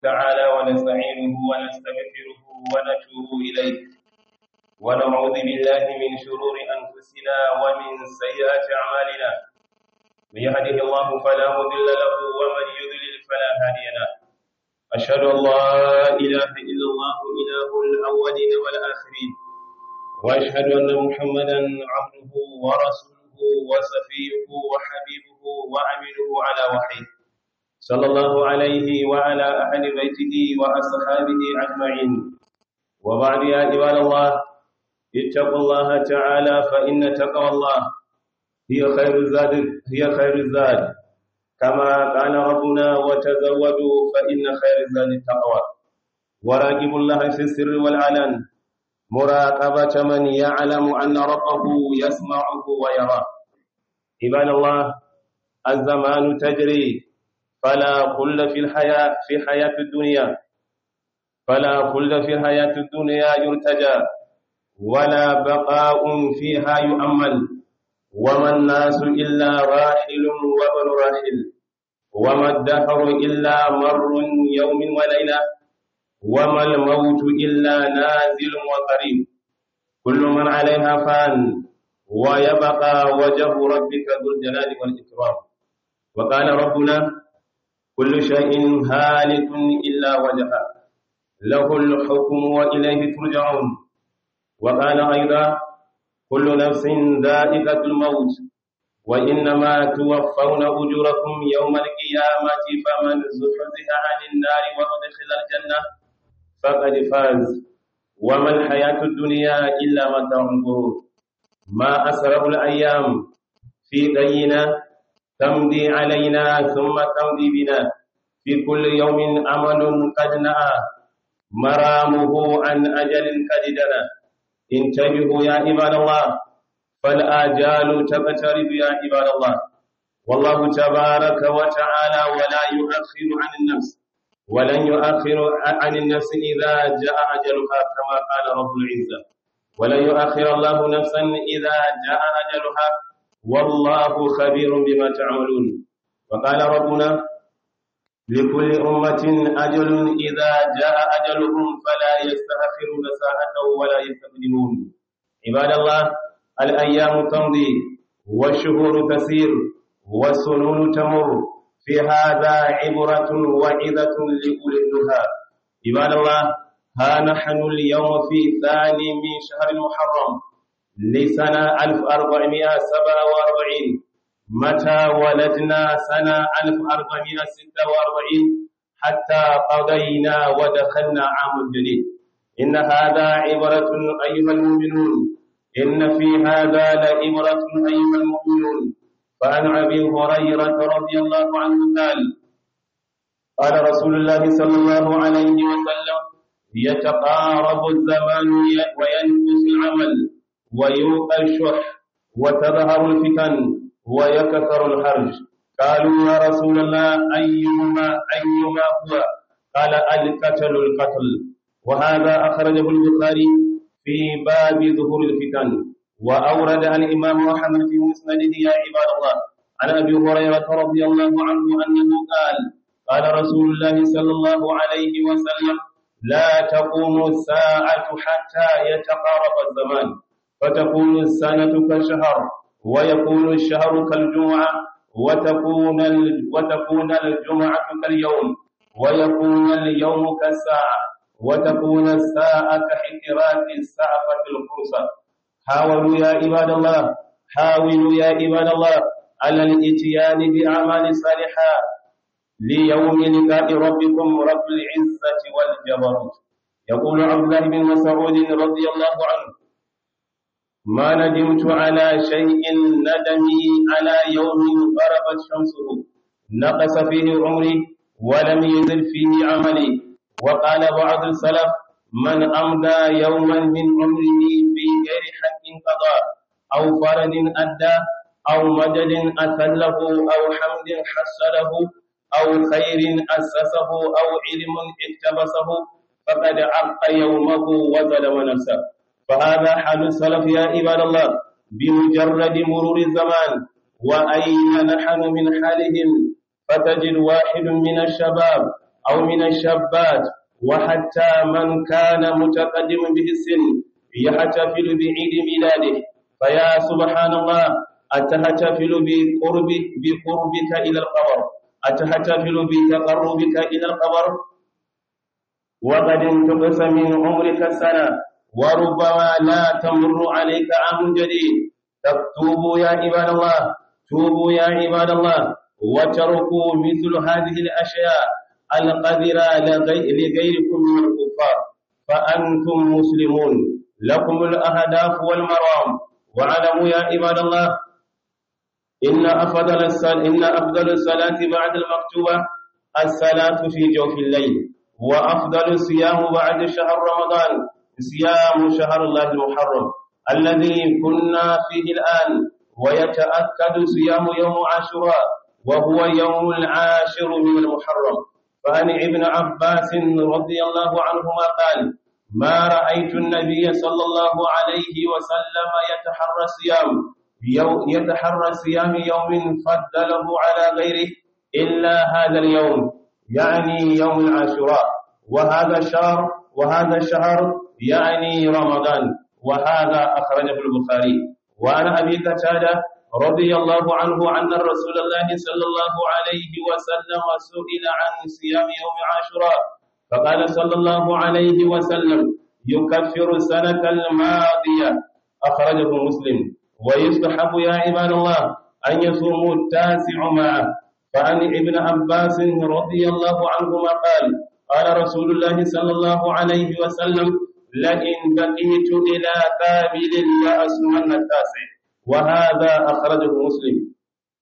تعالى ونستعينه ونستغفره ونتوب إليه ونعوذ بالله من شرور أنفسنا ومن سيئات أعمالنا من يهده الله فلا مضل له ومن يضلل فلا هادي له أشهد أن لا إله إلا الله إله الأولين والآخرين وأشهد أن محمدا عبده ورسوله وصفيه وحبيبه وأمينه على وحيه صلى الله عليه وعلى أهل بيته وأصحابه أجمعين وبعد يا عباد الله اتقوا الله تعالى فإن تقوى الله هي خير الزاد هي خير الزاد كما قال ربنا وتزودوا فإن خير الزاد التقوى وراقبوا الله في السر والعلن مراقبة من يعلم أن ربه يسمعه ويراه عباد الله الزمان تجري فلا خلد في الحياة في حياة الدنيا فلا خلد في الحياة الدنيا يرتجى ولا بقاء فيها يؤمل وما الناس إلا راحل وابن راحل وما الدهر إلا مر يوم وليلة وما الموت إلا نازل وقريب كل من عليها فان ويبقى وجه ربك ذو الجلال والإكرام وقال ربنا كل شيء هالك إلا وجهه له الحكم وإليه ترجعون وقال أيضا كل نفس ذائقة الموت وإنما توفون أجوركم يوم القيامة فمن زحزح عن النار وأدخل الجنة فقد فاز وما الحياة الدنيا إلا متاع الغرور ما أسرع الأيام في دينا تمضي علينا ثم تمضي بنا في كل يوم أمل قد نأى مرامه عن أجل قد دنا انتبهوا يا عباد الله فالآجال تقترب يا عباد الله والله تبارك وتعالى ولا يؤخر عن النفس ولن يؤخر عن النفس إذا جاء أجلها كما قال رب العزة ولن يؤخر الله نفسا إذا جاء أجلها والله خبير بما تعملون وقال ربنا لكل أمة أجل إذا جاء أجلهم فلا يستأخرون ساعة ولا يستقدمون عباد الله الأيام تمضي والشهور تسير والسنون تمر في هذا عبرة وعظة لأولي النهى عباد الله ها نحن اليوم في ثاني من شهر المحرم لسنة 1447 متى ولدنا سنة 1446 حتى قضينا ودخلنا عام جديد إن هذا عبرة أيها المؤمنون إن في هذا لعبرة أيها المؤمنون فعن أبي هريرة رضي الله عنه قال قال رسول الله صلى الله عليه وسلم يتقارب الزمان وينقص العمل ويوقى الشح وتظهر الفتن ويكثر الحرج قالوا يا رسول الله أيهما أيهما هو قال القتل القتل وهذا أخرجه البخاري في باب ظهور الفتن وأورد الإمام محمد في مسنده يا عباد الله عن أبي هريرة رضي الله عنه أنه قال قال رسول الله صلى الله عليه وسلم لا تقوم الساعة حتى يتقارب الزمان فتكون السنة كالشهر ويكون الشهر كالجمعة وتكون وتكون الجمعة كاليوم ويكون اليوم كالساعة وتكون الساعة كحكرات السعفة القرصة حاولوا يا عباد الله حاولوا يا عباد الله على الاتيان بأعمال صالحة ليوم لقاء ربكم رب العزة والجبروت يقول عبد الله بن مسعود رضي الله عنه ما ندمت على شيء ندمي على يوم غربت شمسه نقص فيه عمري ولم يزل فيه عملي وقال بعض السلف من أمضى يوما من عمره في غير حق قضاء أو فرد أدى أو مجد أثله أو حمد حصله أو خير أسسه أو علم اقتبسه فقد عق يومه وظلم نفسه فهذا حال السلف يا عباد الله بمجرد مرور الزمان وأين نحن من حالهم فتجد واحد من الشباب أو من الشابات وحتى من كان متقدم به السن يحتفل بعيد ميلاده فيا سبحان الله أتحتفل بقرب بقربك إلى القبر أتحتفل بتقربك إلى القبر وقد انتقص من عمرك سنة وربما لا تمر عليك عام جديد تتوبوا يا عباد الله توبوا يا عباد الله وتركوا مثل هذه الأشياء القذرة لغيركم من الكفار فأنتم مسلمون لكم الأهداف والمرام واعلموا يا عباد الله إن أفضل الصلاة إن أفضل الصلاة بعد المكتوبة الصلاة في جوف الليل وأفضل الصيام بعد شهر رمضان صيام شهر الله المحرم الذي كنا فيه الآن ويتأكد صيام يوم عاشوراء وهو يوم العاشر من المحرم فعن ابن عباس رضي الله عنهما قال ما رأيت النبي صلى الله عليه وسلم يتحرى الصيام يتحرى صيام يوم فضله على غيره إلا هذا اليوم يعني يوم العاشوراء وهذا الشهر وهذا الشهر يعني رمضان وهذا أخرجه البخاري وعن أبي قتادة رضي الله عنه أن رسول الله صلى الله عليه وسلم سئل عن صيام يوم عاشوراء فقال صلى الله عليه وسلم يكفر السنة الماضية أخرجه مسلم ويستحب يا عباد الله أن يصوموا التاسع معه فعن ابن عباس رضي الله عنهما قال قال رسول الله صلى الله عليه وسلم لئن بقيت إلى قابل لأصومن التاسع وهذا أخرجه مسلم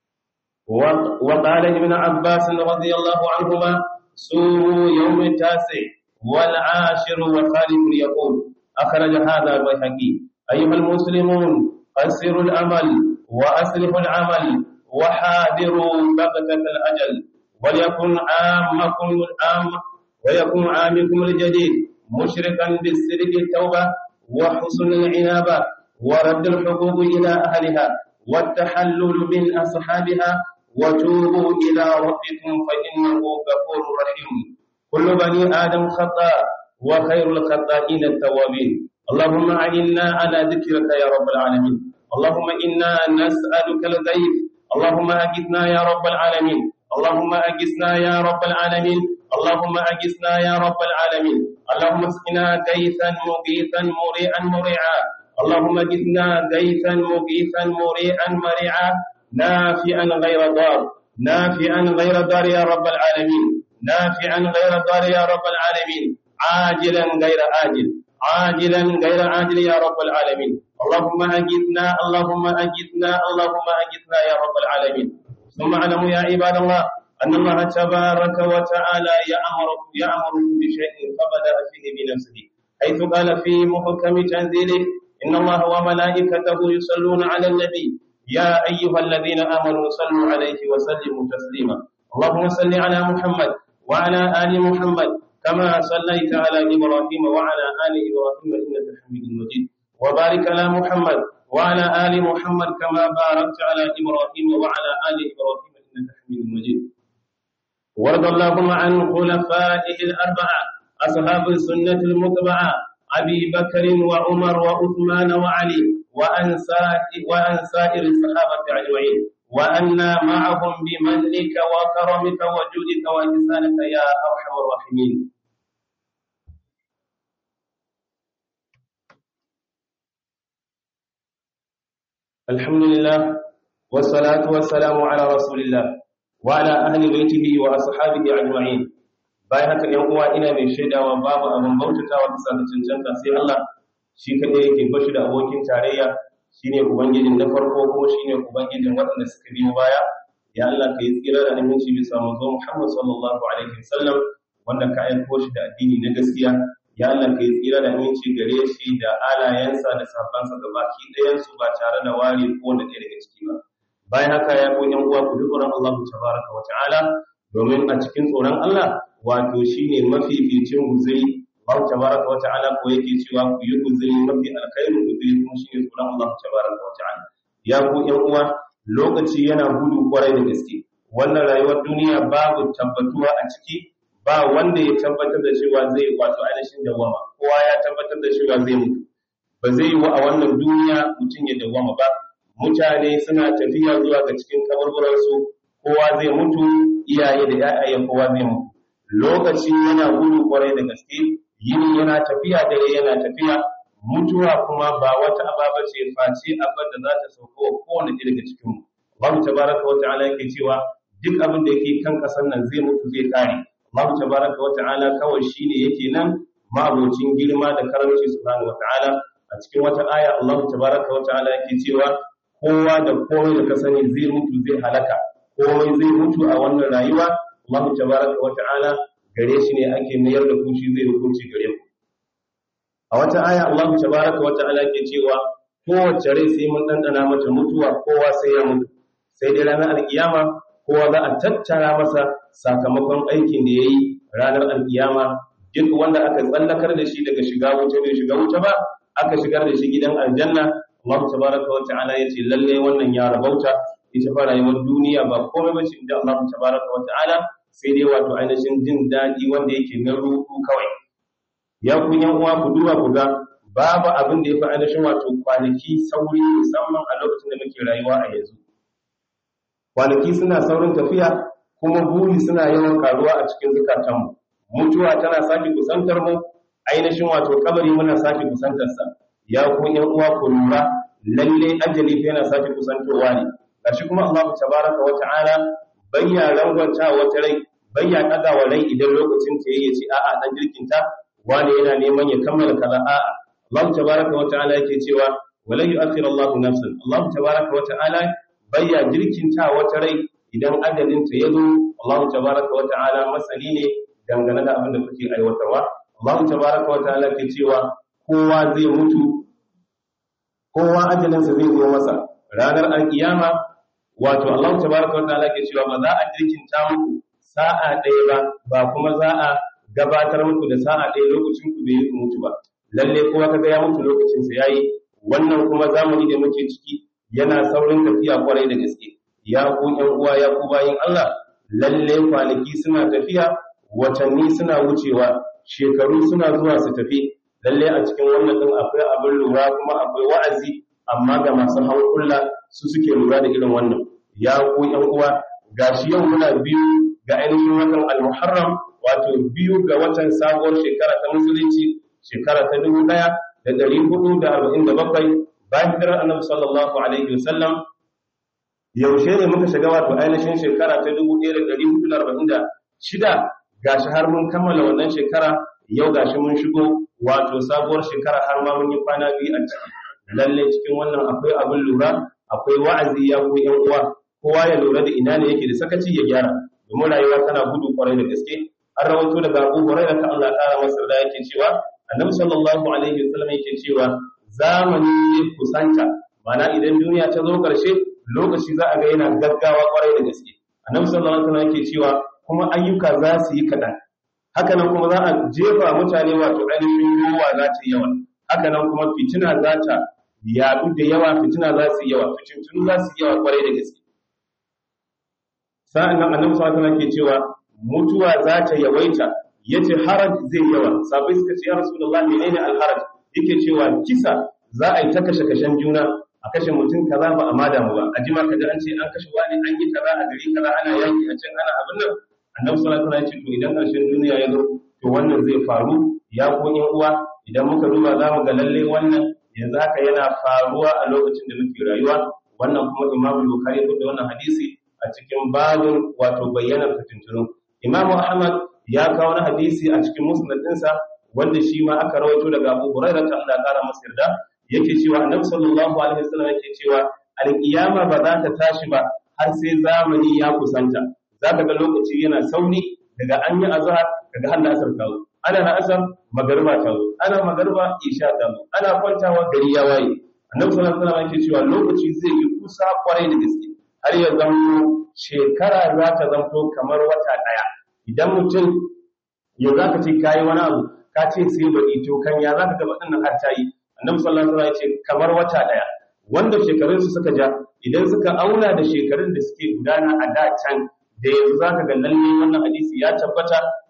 وقال ابن عباس رضي الله عنهما صوموا يوم التاسع والعاشر وخالف يقول أخرج هذا البيهقي أيها المسلمون قصروا الأمل وأسرفوا العمل وحاذروا بغتة الأجل وليكن عامكم العام ويكون عامكم الجديد مشركا بالسرق التوبة وحسن العنابة ورد الحقوق إلى أهلها والتحلل من أصحابها وتوبوا إلى ربكم فإنه غفور رحيم كل بني آدم خطأ وخير الخطائين التوابين اللهم أعنا على ذكرك يا رب العالمين اللهم إنا نسألك الغيث اللهم أجثنا يا رب العالمين اللهم أجثنا يا رب العالمين اللهم أجثنا يا رب العالمين اللهم اسقنا غيثا مغيثا مريئا مريعا اللهم اجثنا غيثا مغيثا مريئا مريعا نافعا غير ضار نافعا غير ضار يا رب العالمين نافعا غير ضار يا رب العالمين عاجلا غير آجل عاجلا غير عاجل يا رب العالمين اللهم أجثنا اللهم أجثنا اللهم أجثنا يا رب العالمين ثم اعلموا يا عباد الله أن الله تبارك وتعالى يأمركم يأمركم بشيء فبدأ فيه بنفسه حيث قال في محكم تنزيله إن الله وملائكته يصلون على النبي يا أيها الذين آمنوا صلوا عليه وسلموا تسليما اللهم صل على محمد وعلى آل محمد كما صليت على إبراهيم وعلى آل إبراهيم إنك حميد مجيد وبارك على محمد وعلى آل محمد كما باركت على إبراهيم وعلى آل إبراهيم إنك حميد مجيد وارض اللهم عن خلفائه الأربعة أصحاب السنة المتبعة أبي بكر وعمر وعثمان وعلي وأن وأن سائر الصحابة أجمعين وأنا معهم بمنك وكرمك وجودك وإحسانك يا أرحم الراحمين الحمد لله والصلاة والسلام على رسول الله وعلى أهل بيته وأصحابه أجمعين bayan haka ‘yan uwa ina mai shaidawa babu abin bautatawa bisa da cancanta sai Allah shi kaɗai yake bashi da abokin tarayya shine ubangijin na farko kuma shine ubangijin waɗanda suka biyo baya ya Allah ka yi tsira da aminci bisa manzo Muhammad sallallahu alaihi wasallam wanda ka aiko shi da addini na gaskiya ya Allah ka yi tsira da aminci gare shi da alayensa da sahabbansa da baki ɗayan su ba tare da ware ko wanda ɗaya daga ciki ba bayan haka ya ko ‘yan uwa ku ji tsoron Allah tabaraka wa ta'ala domin a cikin tsoron Allah wato shine mafificin guzuri Allah tabaraka wa ta'ala ko yake cewa ku yi guzuri mafi alkhairin guzuri kuma shine tsoron Allah tabaraka wa ta'ala ya ku ƴan uwa lokaci yana gudu kwarai da gaske wannan rayuwar duniya babu tabbatuwa a ciki ba wanda ya tabbatar da cewa zai wato ainihin dawama kowa ya tabbatar da cewa zai mutu ba zai yi wa a wannan duniya mutum ya dawama ba mutane suna tafiya zuwa ga cikin kaburburansu kowa zai mutu iyaye da ya'ya kowa zai mutu lokaci yana gudu kwarai da gaske yini yana tafiya dare yana tafiya mutuwa kuma ba wata ababa ce face abin da za ta sauko wa kowane ɗaya daga cikin mu Allah tabaraka wa ta'ala yake cewa duk abin da yake kan ƙasar nan zai mutu zai kare Allah tabaraka wa ta'ala kawai shine yake nan ma'abocin girma da karamci subhanahu wa ta'ala a cikin wata aya Allah tabaraka wa ta'ala yake cewa kowa da komai da ka sani zai mutu zai halaka komai zai mutu a wannan rayuwa Allah tabaraka wa ta'ala gare shi ne ake mayar da kushi zai hukunci gare ku a wata aya Allah tabaraka wa ta'ala ke cewa kowace rai sai mun dandana mata mutuwa kowa sai ya mutu sai dai ranar alkiyama kowa za a tattara masa sakamakon aikin da yayi ranar alkiyama duk wanda aka tsallakar da shi daga shiga wuta bai shiga wuta ba aka shigar da shi gidan aljanna Allah tabaraka wa ta'ala yace lalle wannan ya rabauta ita fa rayuwar duniya ba komai bace inda Allah tabaraka wa ta'ala sai dai wato ainihin jin daɗi wanda yake na ruhu kawai ya ku yan uwa ku duba ku ga babu abin da ya fi ainihin wato kwanaki sauri musamman a lokacin da muke rayuwa a yanzu kwanaki suna saurin tafiya kuma buri suna yawan karuwa a cikin zukatanmu mutuwa tana sake kusantar mu ainihin wato kabari muna sake kusantarsa ya ku yan uwa ku lura lalle ajali fa yana sake kusantowa ne gashi kuma Allah tabaraka wa ta'ala bayya rangwanta wata rai bayya ɗaga wa rai idan lokacin ta yayi ce a'a dan jirkinta wani yana neman ya kammala kaza a'a Allah tabaraka wa ta'ala yake cewa wala yu'akhir Allah nafsan Allah tabaraka wa ta'ala bayya jirkinta wata rai idan ajalin ta yazo Allah tabaraka wa ta'ala masali ne dangane da abin da kuke aiwatarwa Allah tabaraka wa ta'ala ke cewa kowa zai mutu kowa ajalinsa zai zo masa ranar alkiyama wato Allah tabaraka wa ta'ala ke cewa ba za a jirkinta muku sa'a ɗaya ba ba kuma za a gabatar muku da sa'a ɗaya lokacin ku bai yi mutu ba lalle kowa kaga ya mutu lokacin sa yayi wannan kuma zamani da muke ciki yana saurin tafiya kwarai da gaske ya ku ƴan uwa ya ku bayin Allah lalle kwanaki suna tafiya watanni suna wucewa shekaru suna zuwa su tafi lalle a cikin wannan din akwai abin lura kuma akwai wa'azi amma ga masu hankula su suke lura da irin wannan ya ku ƴan uwa gashi yau muna biyu ga ainihin watan al-muharram wato biyu ga watan sabuwar shekara ta musulunci shekara ta dubu ɗaya da ɗari hudu da arba'in da bakwai bayan hijirar annabi sallallahu alaihi wasallam yaushe ne muka shiga wato ainihin shekara ta dubu ɗaya da ɗari hudu da arba'in da shida gashi har mun kammala wannan shekara yau gashi mun shigo wato sabuwar shekara har ma mun yi kwana biyu a ciki lalle cikin wannan akwai abin lura akwai wa'azi ya ku yan uwa kowa ya lura da ina ne yake da sakaci ya gyara domin rayuwa tana gudu kwarai da gaske an rawaito daga Abu Hurairah ta Allah ƙara masa da yake cewa Annabi sallallahu alaihi wasallam yake cewa zamani ne kusanta mana idan duniya ta zo ƙarshe lokaci za a ga yana gaggawa kwarai da gaske Annabi sallallahu alaihi wasallam yake cewa kuma ayyuka za su yi kaɗan haka nan kuma za a jefa mutane wato ainihin ruwa za ta yawa haka nan kuma fitina za ta yaɗu da yawa fitina za su yi yawa fitintunu za su yi yawa kwarai da gaske sa'an nan annabi sallallahu alaihi ke cewa mutuwa za ta yawaita yace haraj zai yawa sabai suka ce ya rasulullah menene alharaj yake cewa kisa za a yi ta kashe kashen juna a kashe mutum kaza ba a mada mu ba a jima kaji an ce an kashe wani an yi kaza a gari kaza ana yaki a can ana abin nan annabi sallallahu alaihi wasallam ya ce to idan karshen duniya ya zo to wannan zai faru ya ko yan uwa idan muka duba za mu ga lalle wannan yanzu haka yana faruwa a lokacin da muke rayuwa wannan kuma imamu bukhari da wannan hadisi a cikin babin wato bayyanar fitintunu imamu ahmad ya kawo na hadisi a cikin musnad ɗinsa wanda shi ma aka rawaito daga abu hurairah ta Allah kara masa yarda yake cewa annabi sallallahu alaihi wasallam yake cewa alkiyama ba za ta tashi ba har sai zamani ya kusanta za ka ga lokaci yana sauri daga an yi azhar daga har asar ta zo ana na asar magariba ta zo ana magariba isha ta zo ana kwantawa gari ya waye annabi sallallahu alaihi wasallam yake cewa lokaci zai yi kusa kwarai da gaske har ya zanto shekara za ta zanto kamar wata ɗaya idan mutum yau za ka ce ka yi wani abu ka ce sai baɗi to kan ya za ka gaba ɗin har ta yi annabi sallallahu alaihi wasallam ya ce kamar wata ɗaya wanda shekarunsu suka ja idan suka auna da shekarun da suke gudana a da can da yanzu za ka ga lalle wannan hadisi ya tabbata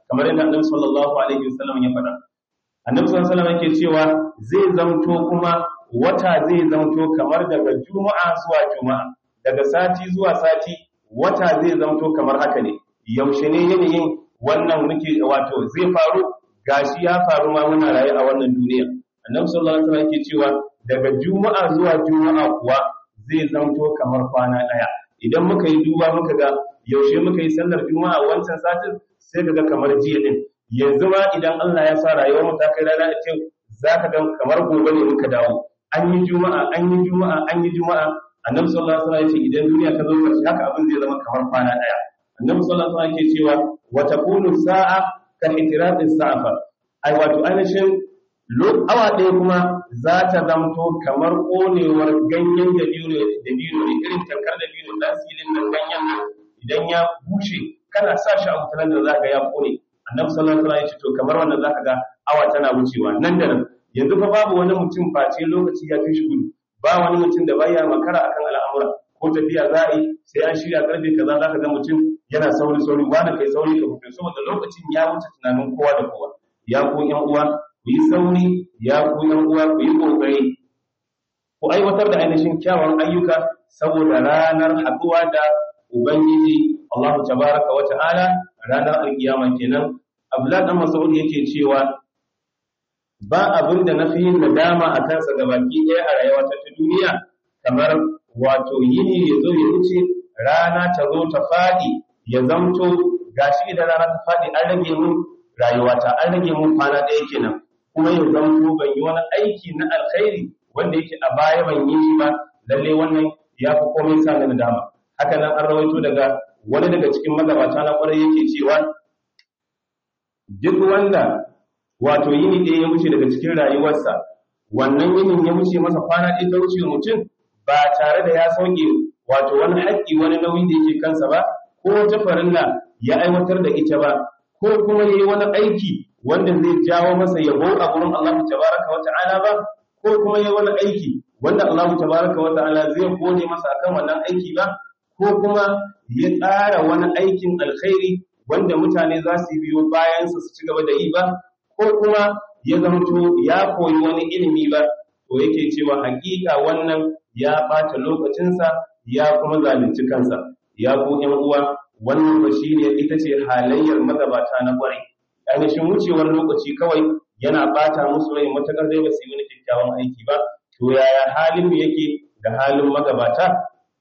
kamar yadda annabi sallallahu alaihi wasallam ya faɗa annabi sallallahu alaihi wasallam yake cewa zai zamto kuma wata zai zamto kamar daga juma'a zuwa juma'a daga sati zuwa sati wata zai zamto kamar haka ne yaushe ne yanayin wannan muke wato zai faru gashi ya faru ma muna raye a wannan duniya annabi sallallahu alaihi wasallam yake cewa daga juma'a zuwa juma'a kuwa zai zamto kamar kwana daya idan muka yi duba muka ga yaushe muka yi sallar juma'a wancan satin sai kaga kamar jiya din yanzu ma idan Allah ya sa rayuwar mu ta kai rana ce zaka ga kamar gobe ne muka dawo an yi juma'a an yi juma'a an yi juma'a annabi sallallahu alaihi wasallam ya ce idan duniya ta zo karshe haka abin zai zama kamar kwana daya annabi sallallahu alaihi wasallam ke cewa wa takunu sa'a ka itiraqi sa'fa ai wato ainihin awa ɗaya kuma za ta zamto kamar ƙonewar ganyen da biyu da biyu ne irin tankar da biyu da silin nan ganyen nan idan ya bushe kana sa shi a wutar da za ka ya ƙone annabi sallallahu alaihi wasallam ya ce to kamar wannan za ka ga awa tana wucewa nan da nan yanzu fa babu wani mutum face lokaci ya fi shi gudu ba wani mutum da baya makara akan al'amura ko tafiya za a yi sai an shirya karfe kaza za ka ga mutum yana sauri sauri wani kai sauri ka fito saboda lokacin ya wuce tunanin kowa da kowa ya ko yan uwa ku yi sauri ya ku yan uwa ku yi kokari ku aiwatar da ainihin kyawun ayyuka saboda ranar haɗuwa da ubangiji Allah tabaraka wa ta'ala ranar alkiyama kenan Abdullah dan Mas'ud yake cewa ba abin da nafi yin nadama a kansa gabaki ɗaya a rayuwa ta duniya kamar wato yini ya zo ya wuce rana ta zo ta faɗi ya zamto gashi idan rana ta faɗi an rage mun rayuwata an rage mun kwana ɗaya kenan kuma ya zamto ban yi wani aiki na alkhairi wanda yake a baya ban yi shi ba lalle wannan ya fi komai sa na dama haka nan an rawaito daga wani daga cikin magabata na kwarai yake cewa duk wanda wato yini ɗaya ya wuce daga cikin rayuwarsa wannan yinin ya wuce masa kwana ɗaya ta wuce mutum ba tare da ya sauke wato wani haƙƙi wani nauyi da yake kansa ba ko wata farilla ya aiwatar da ita ba ko kuma yayi wani aiki wanda zai jawo masa yabo a gurin Allah tabaraka wa ta'ala ba ko kuma yayi wani aiki wanda Allah tabaraka wa ta'ala zai gode masa akan wannan aiki ba ko kuma ya tsara wani aikin alkhairi wanda mutane za su biyo bayan su ci gaba da yi ba ko kuma ya zamto ya koyi wani ilimi ba to yake cewa hakika wannan ya ɓata lokacinsa ya kuma zalunci kansa ya ku ƴan uwa wannan ba shine ita ce halayyar magabata na ƙwarai ainihin wucewar lokaci kawai yana ɓata musu rai matakar dai ba su yi wani kyakkyawan aiki ba to yaya halin mu yake da halin magabata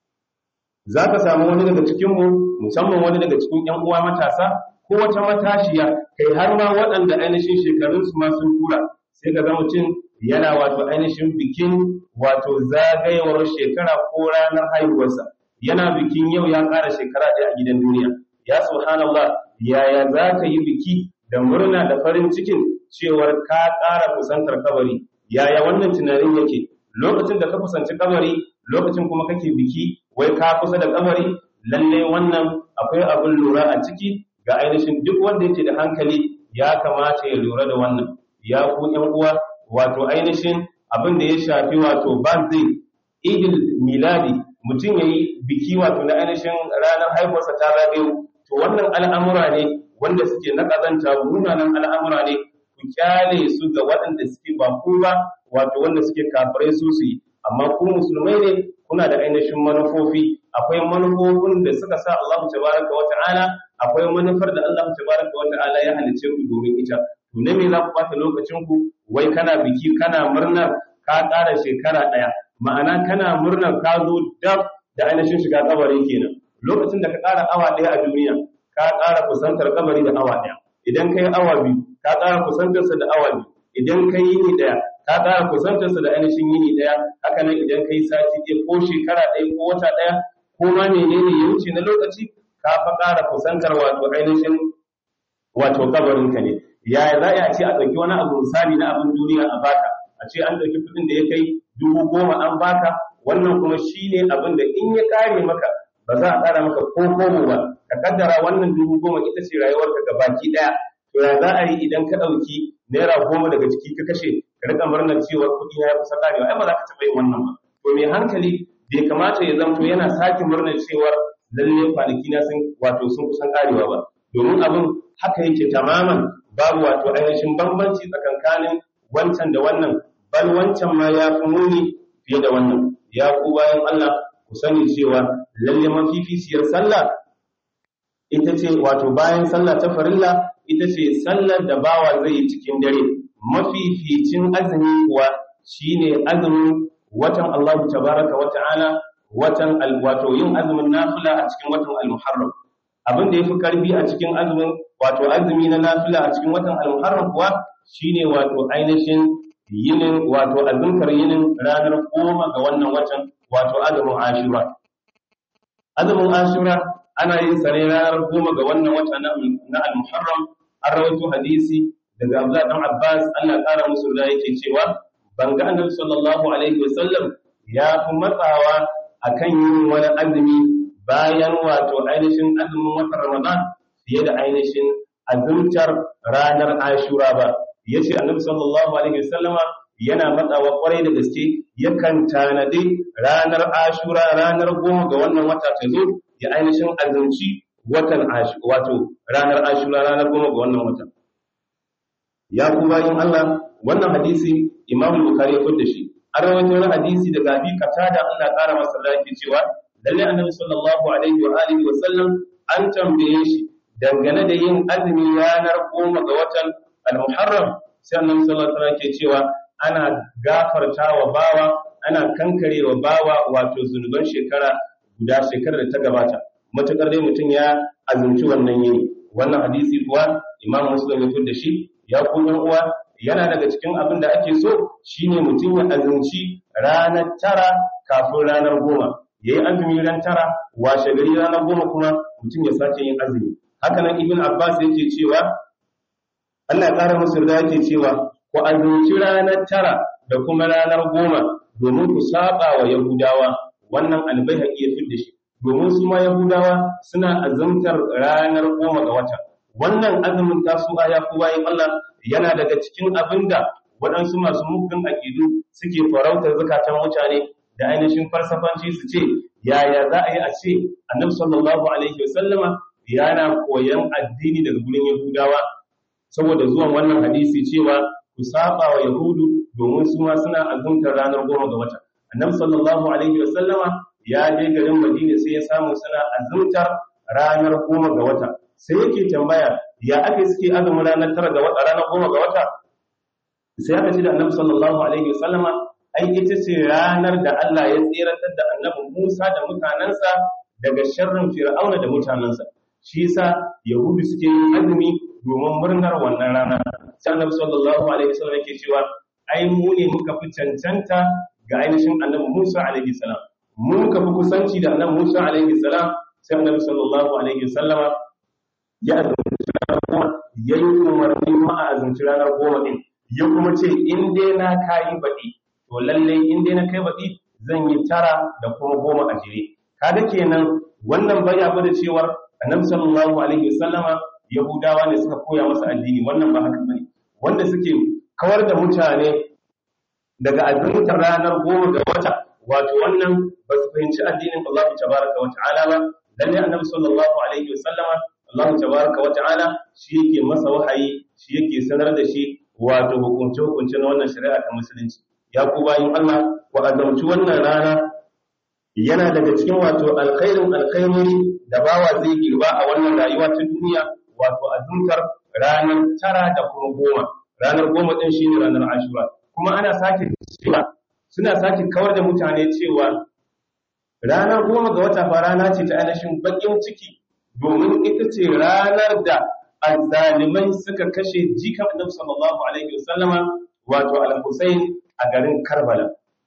za ka samu wani daga cikinmu musamman wani daga cikin ƴan uwa matasa ko wata matashiya kai har ma waɗanda ainihin shekarunsu ma sun tura sai ka ga mutum yana wato ainihin bikin wato zagayewar shekara ko ranar haihuwarsa yana bikin yau ya ƙara shekara ɗaya a gidan duniya ya subhanallah yaya za ka yi biki da murna da farin cikin cewar ka ƙara kusantar kabari yaya wannan tunanin yake lokacin da ka kusanci kabari lokacin kuma kake biki wai ka kusa da kabari lalle wannan akwai abin lura a ciki ga ainihin duk wanda yake da hankali ya kamata ya lura da wannan ya ku ƴan uwa wato ainihin abin da ya shafi wato birthday idil miladi mutum ya yi biki wato na ainihin ranar haihuwarsa ta zagayo to wannan al'amura ne wanda suke na ƙazanta munanan al'amura ne ku kyale su ga waɗanda suke ba ku ba wato wanda suke kafirai su su yi amma ku musulmai ne kuna da ainihin manufofi akwai manufofin da suka sa Allah tabaraka wa ta'ala akwai manufar da Allah tabaraka wa ta'ala ya halice ku domin ita to ne me za ku bata lokacin ku wai kana biki kana murnar ka ƙara shekara ɗaya ma'ana kana murnar ka zo dab da ainihin shiga kabari kenan lokacin da ka ƙara awa ɗaya a duniya ka ƙara kusantar kabari da awa ɗaya idan ka yi awa biyu ka ƙara kusantarsa da awa biyu idan ka yi ni ɗaya ka ƙara kusantarsa da ainihin yini ɗaya haka nan idan ka yi sati ɗaya ko shekara ɗaya ko wata ɗaya ko ma menene ya wuce na lokaci ka fa ƙara kusantar wato ainihin wato kabarinka ne yaya za a ce a ɗauki wani abu misali na abin duniya a baka a ce an ɗauki kuɗin da ya kai dubu goma an baka wannan kuma shi ne abin da in ya ƙare maka ba za a ƙara maka ko komo ba ka kaddara wannan dubu goma ita ce rayuwarka ga baki ɗaya to ya za a yi idan ka ɗauki naira goma daga ciki ka kashe ka riƙa murnar cewa kuɗi ya kusa ƙarewa ai ba za ka taɓa yin wannan ba to mai hankali bai kamata ya zamto yana sake murnar cewar lalle kwanaki na sun wato sun kusan ƙarewa ba domin abin haka yake tamaman babu wato ainihin bambanci tsakankanin wancan da wannan bal wancan ma ya fi muni fiye da wannan ya ku bayan Allah ku sani cewa lalle mafificiyar sallah ita ce wato bayan sallah ta farilla ita ce sallar da bawa zai yi cikin dare mafificin azumi kuwa shine azumin watan Allah tabaraka wa ta'ala watan wato yin azumin nafila a cikin watan al-muharram abin da yafi karfi a cikin azumin wato azumi na nafila a cikin watan al-muharram kuwa shine wato ainihin yinin wato azumkar yinin ranar goma ga wannan watan wato azumin ashura azumin ashura ana yin sa ne ranar goma ga wannan wata na al-muharram an rawaito hadisi daga Abdullah dan Abbas Allah ya kara musu da yake cewa ban ga Annabi sallallahu alaihi wasallam ya fi matsawa akan yin wani azumi bayan wato ainihin azumin watan Ramadan fiye da ainihin azumtar ranar Ashura ba yace Annabi sallallahu alaihi wasallama yana matsawa kwarai da gaske yakan tanadi ranar Ashura ranar goma ga wannan wata ta zo ya ainihin azumci watan wato ranar Ashura ranar goma ga wannan watan ya ku bayin Allah wannan hadisi Imam Bukhari ya fada shi an rawaito wani hadisi daga Abi Qatada Allah kara masa lafiya cewa lalle Annabi sallallahu alaihi wa alihi wa sallam an tambaye shi dangane da yin azumi ranar goma ga watan Al-Muharram sai Annabi sallallahu alaihi wa sallam ke cewa ana gafartawa bawa ana kankarewa bawa wato zunuban shekara guda shekarar da ta gabata matukar dai mutum ya azumci wannan yini wannan hadisi kuwa Imam Muslim ya fada shi ya kuma uwa yana daga cikin abin da ake so shine mutum ya azumci ranar tara kafin ranar goma ya yi azumi ran tara washe gari ranar goma kuma mutum ya sake yin azumi haka nan ibn abbas yake cewa allah ya ƙara musu da yake cewa ku azumci ranar tara da kuma ranar goma domin ku saba wa yahudawa wannan albayhaqi ya da shi domin su ma yahudawa suna azumtar ranar goma ga wata wannan azumin tasu'a ya kuwa yin Allah yana daga cikin abin da waɗansu masu mugun aƙidu suke farautar zukatan mutane da ainihin farsafanci su ce yaya za a yi a ce annabi sallallahu alaihi wasallama yana koyan addini daga gurin yahudawa saboda zuwan wannan hadisi cewa ku saba wa yahudu domin su ma suna azumtar ranar goma ga wata annabi sallallahu alaihi wasallama ya je garin madina sai ya samu suna azumtar ranar goma ga wata sai yake tambaya ya ake suke azumin ranar tara ga wata ranar goma ga wata sai aka ce da annabi sallallahu alaihi wasallama ai ita ce ranar da Allah ya tsirantar da annabi Musa da mutanansa daga sharrin Fir'auna da mutanansa shi yasa yahudu suke yin azumi domin murnar wannan rana sai annabi sallallahu alaihi wasallam yake cewa ai mu ne muka fi cancanta ga ainihin annabi Musa alaihi salam mu muka fi kusanci da annabi Musa alaihi salam sai annabi sallallahu alaihi wasallama ya azumci ranar goma ya yi umarni ma a azumci ranar goma ɗin ya kuma ce in dai na kayi baɗi to lallai in dai na kai baɗi zan yi tara da kuma goma a jere kaga kenan wannan baya gwada cewar annabi sallallahu alaihi wasallama yahudawa ne suka koya masa addini wannan ba haka bane wanda suke kawar da mutane daga azumtar ranar goma ga wata wato wannan ba su fahimci addinin Allah tabaraka wa ta'ala ba lalle annabi sallallahu alaihi wasallama Allah tabaraka wa ta'ala shi yake masa wahayi shi yake sanar da shi wato hukunce hukunce na wannan shari'a ta musulunci ya ku bayin Allah ku azamci wannan rana yana daga cikin wato alkhairin alkhairori da bawa zai girba a wannan rayuwa ta duniya wato azumtar ranar tara da kuma goma ranar goma din shine ranar ashura kuma ana sake cewa suna sake kawar da mutane cewa ranar goma ga wata fa rana ce ta ainihin bakin ciki domin ita ce ranar da azzalimai suka kashe jikan annabi sallallahu alaihi wasallama wato al-Husayn a garin Karbala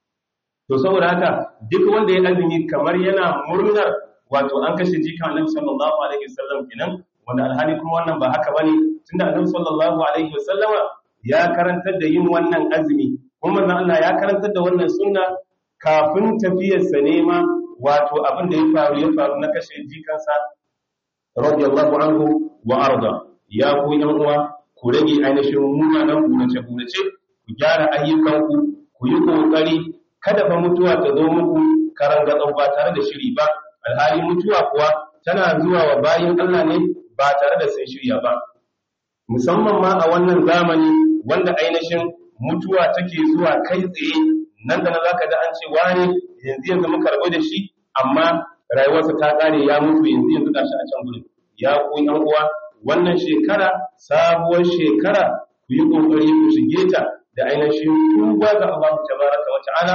to saboda haka duk wanda ya azumi kamar yana murnar wato an kashe jikan annabi sallallahu alaihi wasallam kenan wanda alhali kuma wannan ba haka bane tunda annabi sallallahu alaihi wasallama ya karantar da yin wannan azumi kuma manzon Allah ya karantar da wannan sunna kafin tafiyarsa ne ma wato abin da ya faru ya faru na kashe jikansa radiyallahu anhu wa arda ya ku yan uwa ku rage ainihin munanan gurace gurace ku gyara ayyukanku ku yi kokari kada fa mutuwa ta zo muku karanga ba tare da shiri ba alhali mutuwa kuwa tana zuwa wa bayin Allah ne ba tare da sun shirya ba musamman ma a wannan zamani wanda ainihin mutuwa take zuwa kai tsaye nan da nan zaka da an ce wani yanzu yanzu muka rabu da shi amma rayuwarsa ta kare ya mutu yanzu yanzu gashi a can gurin ya ku yan uwa wannan shekara sabuwar shekara ku yi kokari ku shige ta da ainihin tuba ga Allah tabaraka wa ta'ala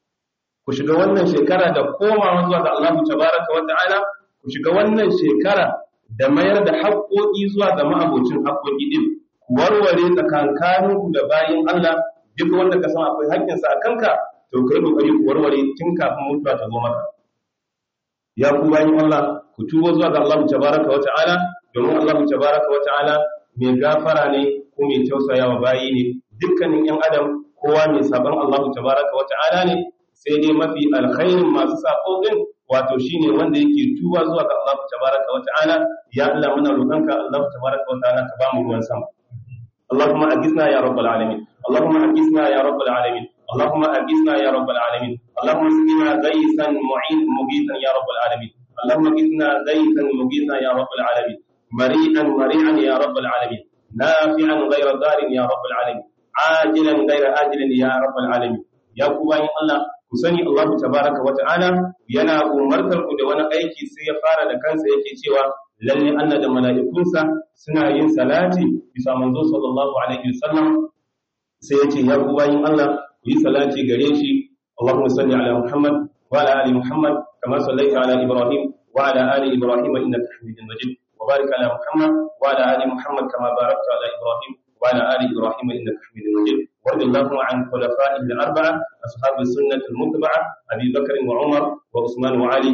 ku shiga wannan shekara da komawa zuwa ga Allah tabaraka wa ta'ala ku shiga wannan shekara da mayar da haƙoƙi zuwa ga ma'abocin haƙoƙi din ku warware tsakankaninku da bayin Allah duk wanda ka san akwai haƙƙinsa a kanka to kai kokari ku warware tun kafin mutuwa ta zo maka ya ku bayin Allah ku tuba zuwa ga Allah tabaraka wa ta'ala domin Allah tabaraka wa ta'ala mai gafara ne ko mai tausayawa bayi ne dukkanin yan adam kowa mai saban Allah tabaraka wa ta'ala ne sai dai mafi alkhairin masu sako din wato shine wanda yake tuba zuwa ga Allah tabaraka wa ta'ala ya Allah muna roƙonka Allah tabaraka wa ta'ala ka ba mu ruwan sama اللهم أجزنا يا رب العالمين اللهم أجزنا يا رب العالمين اللهم أجزنا يا رب العالمين اللهم اسقنا غيثا معين مغيثا يا رب العالمين اللهم اجزنا غيثا مغيثا يا رب العالمين مريئا مريعا يا رب العالمين نافعا غير ضار يا رب العالمين عاجلا غير آجل يا رب العالمين يا كوباين الله ku sani Allah tabaraka wa ta'ala yana umartar ku da wani aiki sai ya fara da kansa yake cewa lalle Allah da mala'ikunsa suna yin salati bisa manzo sallallahu alaihi wasallam sai yace ya ku bayin Allah ku yi salati gare shi Allahumma salli ala Muhammad wa ala ali Muhammad kama sallaita ala Ibrahim wa ala ali Ibrahim innaka Hamidum Majid wa barik ala Muhammad wa ala ali Muhammad kama barakta ala Ibrahim wa ala ali Ibrahim innaka Hamidum Majid وارض اللهم عن خلفائه الأربعة أصحاب السنة المتبعة أبي بكر وعمر وعثمان وعلي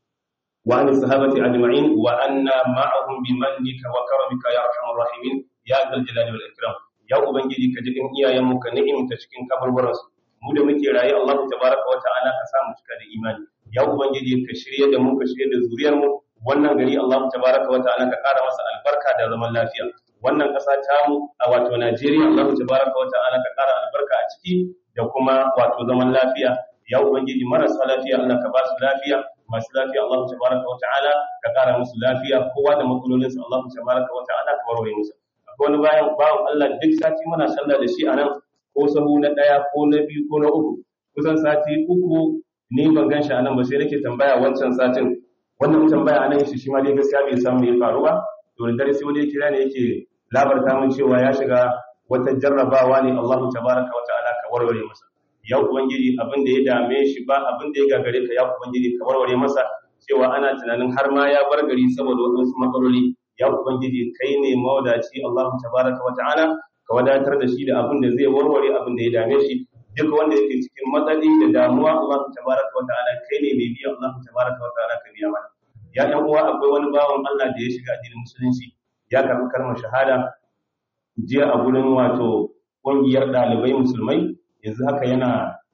وعن الصحابة أجمعين وأنا معهم بمنك وكرمك يا أرحم الراحمين يا ذا الجلال والإكرام يا أبنجي كجكن إيا يمك نعم تشكين كبر ورس mu da muke raye Allah tabaraka wa ta'ala ka sa mu cika da imani ya ubangiji ka shirye da mu ka shirye da zuriyar mu wannan gari Allah tabaraka wa ta'ala ka kara masa albarka da zaman lafiya wannan ƙasa ta mu a wato Najeriya Allah tabaraka wa ta'ala ka kara albarka a ciki da kuma wato zaman lafiya ya ubangiji marasa lafiya Allah ka ba su lafiya masu lafiya Allah tabaraka wa ta'ala ka kara musu lafiya kowa da matsalolinsa Allah tabaraka wa ta'ala ka warware musu akwai wani bayan bawan Allah duk sati muna sallah da shi a nan ko sahu na ɗaya ko na biyu ko na uku kusan sati uku ni ban gan shi a nan ba sai nake tambaya wancan satin wannan tambaya a nan shi shi ma dai gaskiya bai samu ya faru ba to da dare sai wani ya kira ne yake labarta min cewa ya shiga wata jarrabawa ne Allahu tabaraka wa ta'ala ka warware masa ya ubangiji abin da ya dame shi ba abin da ya gagare ka ya ubangiji ka warware masa cewa ana tunanin har ma ya bar gari saboda wasu matsaloli ya ubangiji kai ne mawadaci Allahu tabaraka wa ta'ala ka wadatar da shi da abin da zai warware abin da ya dame shi duk wanda yake cikin matsali da damuwa Allahu tabaraka wa ta'ala kai ne mai biya Allahu tabaraka wa ta'ala ka biya mana ya ɗan uwa akwai wani bawan Allah da ya shiga addinin musulunci ya karɓi kalmar shahada jiya a gurin wato ƙungiyar ɗalibai musulmai yanzu haka yana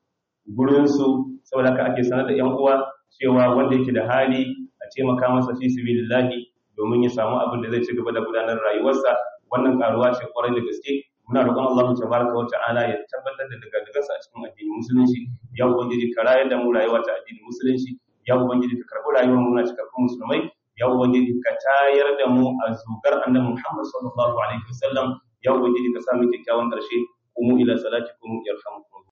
gurinsu saboda haka ake sanar da ‘yan uwa cewa wanda yake da hali a taimaka masa fi sabilillahi domin ya samu abin da zai ci gaba da gudanar rayuwarsa wannan karuwa ce kwarai da gaske muna roƙon Allah tabaraka wa ta'ala ya tabbatar da daga a cikin addinin musulunci ya ubangiji ka rayar da mu rayuwa ta addinin musulunci ya ubangiji ka karɓi rayuwar mu na cikakkun musulmai ya ubangiji ka tayar da mu a zugar annabi Muhammad sallallahu alaihi wasallam ya ubangiji ka sa mu kyakkyawan ƙarshe kuma ila salatikum yarhamukum